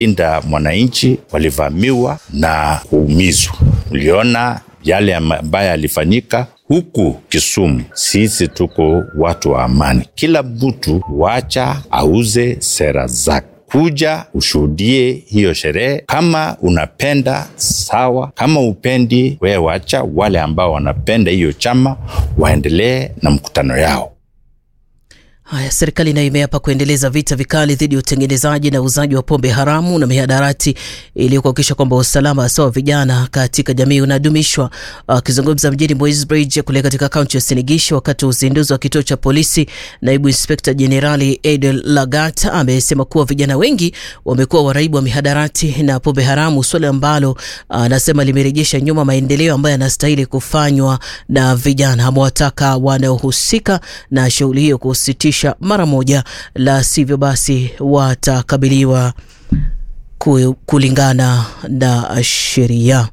inda mwananchi walivamiwa na kuumizwa. Uliona yale ambayo yalifanyika huku Kisumu. Sisi tuko watu wa amani, kila mtu wacha auze sera zake kuja ushuhudie hiyo sherehe. Kama unapenda sawa, kama upendi, wewe wacha wale ambao wanapenda hiyo chama waendelee na mkutano yao. Haya, serikali nayo imeapa kuendeleza vita vikali dhidi ya utengenezaji na uuzaji wa pombe haramu na mihadarati ili kuhakikisha kwamba usalama hasa wa vijana katika jamii unadumishwa. Akizungumza mjini Moisbridge kule katika kaunti ya Sinigisho wakati wa uzinduzi wa kituo cha polisi, naibu inspekta jenerali Edel Lagat amesema kuwa vijana wengi wamekuwa waraibu wa mihadarati na pombe haramu, swala ambalo anasema limerejesha nyuma maendeleo ambayo yanastahili kufanywa na vijana. Amewataka wanaohusika na shughuli hiyo kusitisha mara moja, la sivyo basi watakabiliwa kulingana na sheria.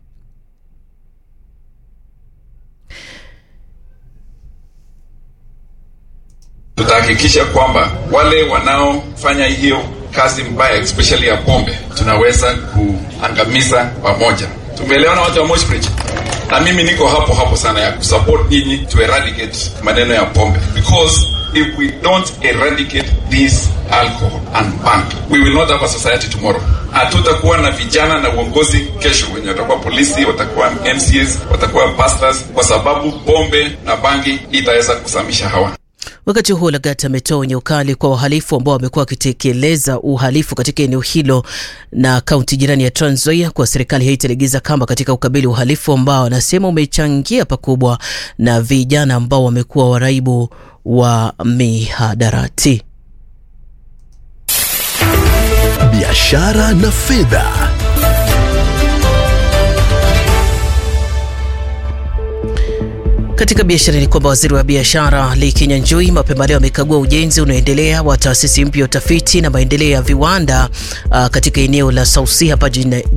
Tutahakikisha kwamba wale wanaofanya hiyo kazi mbaya especially ya pombe tunaweza kuangamiza pamoja. Tumeelewana watu wa Moshbridge? Na mimi niko hapo hapo sana ya kusupport nyinyi to eradicate maneno ya pombe because if we don't eradicate this alcohol and ban we will not have a society tomorrow. Hatutakuwa na vijana na uongozi kesho, wenye watakuwa polisi, watakuwa MCAs, watakuwa pastors, kwa sababu pombe na bangi itaweza kusamisha hawa. Wakati huo Lagat ametoa onyo kali kwa wahalifu ambao wamekuwa wakitekeleza uhalifu katika eneo hilo na kaunti jirani ya Trans Nzoia, kwa serikali haitalegeza kamba katika ukabili uhalifu ambao anasema umechangia pakubwa na vijana ambao wamekuwa waraibu wa mihadarati. Biashara na fedha. Katika biashara ni kwamba waziri wa biashara Lee Kinyanjui mapema leo amekagua ujenzi unaoendelea wa taasisi mpya ya utafiti na maendeleo ya viwanda uh, katika eneo la Sausi hapa